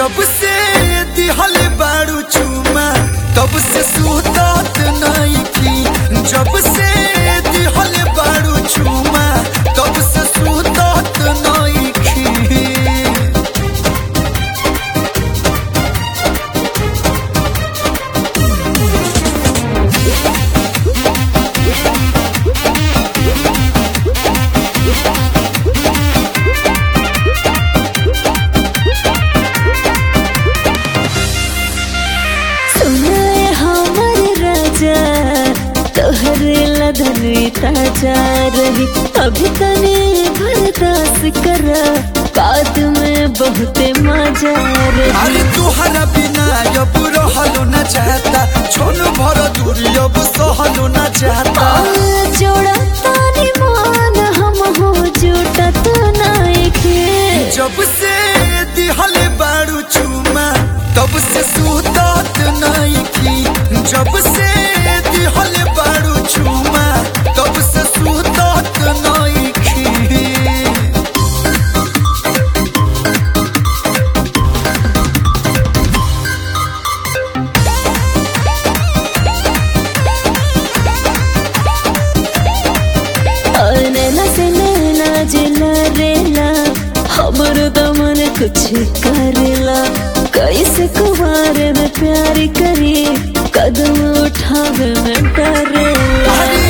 जब से दिहल बारू चुमा तब से सुतात नहीं की जब से दिहल बारू चुमा तब से सुतात नहीं की सुनाए हमर राजा तोहरे लदनी ताजा रही अभी तने बर्दाश्त कर बाद में बहुते मजा रही अरे तुहरा बिना अब रहलो न चाहता छोन भर दूरी अब सहलो न चाहता जोड़ा तानी मान हम हो जुटा तो नाइके जब से दिहल बारू चुमा तब से सुतात नहीं की जब से दिहल बारू चुमा तब से सुतात नहीं की नैना से नैना जिला रेला हमरो दमन कुछ करेला कैसे कुमार में प्यार करी कदम उठावे में डरेला अरे